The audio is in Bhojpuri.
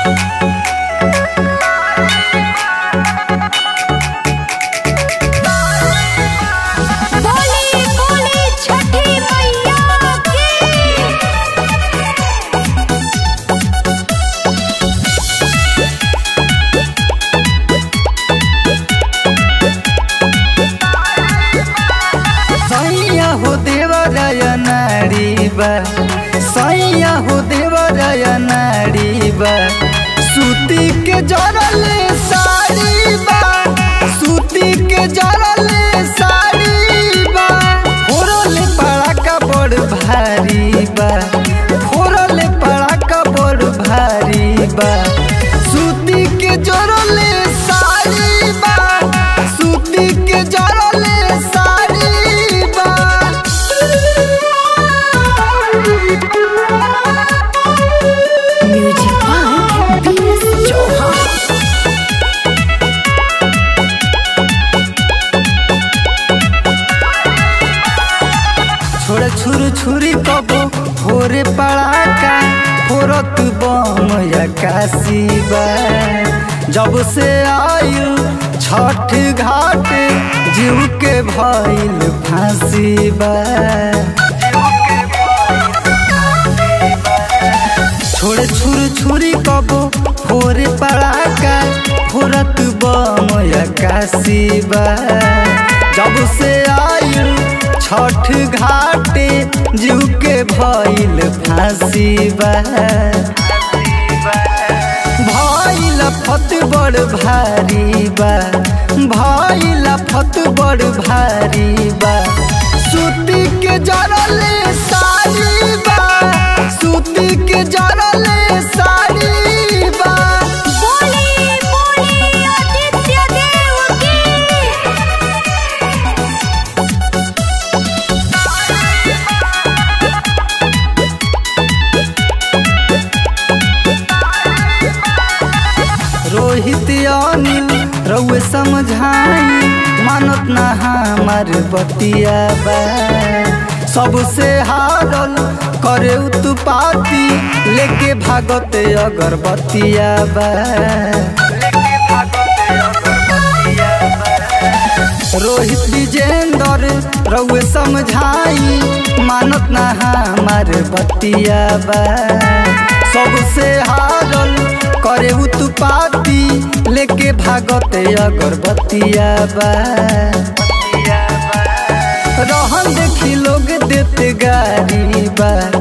बोली बोली छठी मैया की सैया हो देवराय नारी बा सैया हो देवराय नारी बा सूती के जरले साड़ी बा सूती के जरले साड़ी बा फोरले पड़ाका बड़ भारी बा फोरले पड़ाका बड़ भारी बा सूती के जरले साड़ी बा सूती के जरले साड़ी बा म्यूजिक बाय बीएस चौहान छोड़ छुर छुरी कबो फोरे पड़ाका फोरत बम काशी बा जब से आयु छठ घाट जीव के भइल फांसी बा छोड़ छुर छुरी कबो फोरे पड़ाका फोरत बम काशी बा जब से आयु छठ घाटे जीव के भइल फांसी बा भइल फत बड़ भारी बा भइल फत बड़ भारी बा सूती के जरले साड़ी बा सूती के जरले साड़ी बा बोली बोली आदित्य देव की रोहित अनिल रउए समझाई मानत ना हमार बतिया बा सबसे हारल करे उत्पाती लेके भागत अगरबत्तिया बा रोहित विजेंद्र रउए समझाई मानत ना हमार बतिया बा सबसे हारल करे उत्पाती लेके भागत अगरबत्तिया बा रहन देखी लोग देते गारी बा